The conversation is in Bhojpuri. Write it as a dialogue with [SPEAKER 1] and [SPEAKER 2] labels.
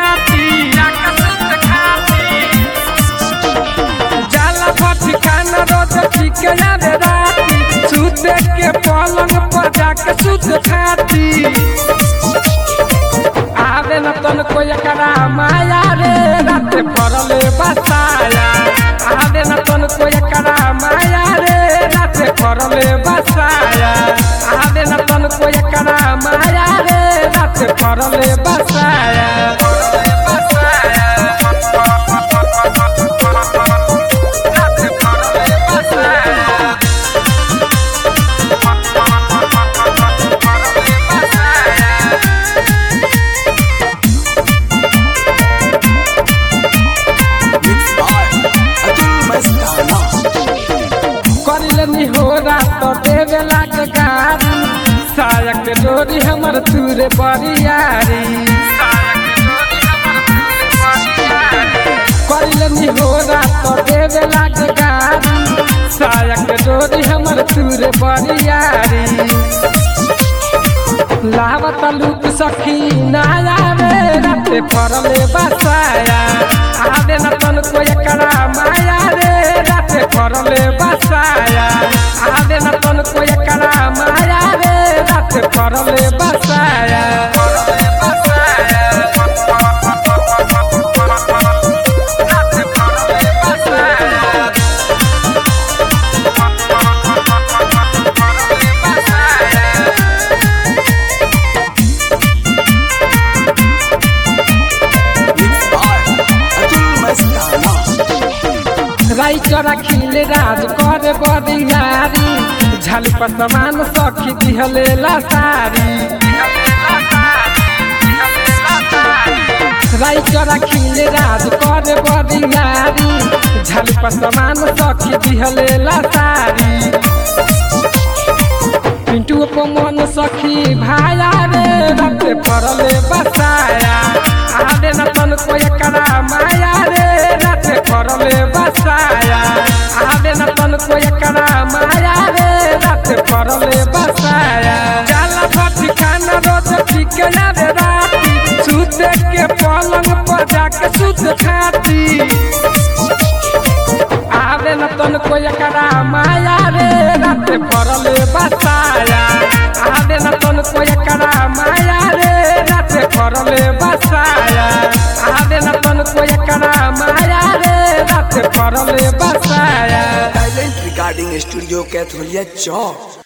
[SPEAKER 1] खाती जाके सुत खाती जाला भट्टी खाना रोज पीके आवे राती सुते के पलंग पर जाके सुत खाती आवे न तन को एकरा माया रे राते पड़ले बसाया आवे न तन को एकरा माया रे राते पड़ले बसाया आवे न तन को एकरा माया रे राते पड़ले बसाया राते पड़ले बसाया
[SPEAKER 2] Mixed by Atul Mastana.
[SPEAKER 1] करिले निहोरा तो देवे लाग गारी सायक के डोरी हमर तुरे बरियारी करिले निहोरा तो देवे लाग गारी सायक के डोरी हमर तुरे बरियारी लावत लुक सखी नाया रे राते फरले बसाया आवे न तन को एकरा माया रे राते फरले बसाया आवे न तन को एकरा माया रे राते फरले बसाया राते फरले बसाया
[SPEAKER 2] Mixed by Atul Mastana.
[SPEAKER 1] राई चरा खिले राज करे बदियारी झल पर समान सखी दिहले लासारी राई चरा खिले राज करे बदियारी झल पर समान सखी दिहले लासारी पिंटू को मन सखी भाया रे रते पड़ले बसाया आवे न तन को एकरा माया रे रते पड़ले बसाया आवे न तन को एकरा माया रे रते पड़ले बसाया जाला भट्टी खाना रोज पीके आवे राती सुते के पलंग पर जाके सुत खाती आवे न तन को एकरा माया रे राते पड़ले बसाया आवे न तन को एकरा माया रे राते पड़ले बसाया आवे न तन को एकरा माया रे राते पड़ले बसाया
[SPEAKER 2] Silent Recording Studio Catholia Chowk.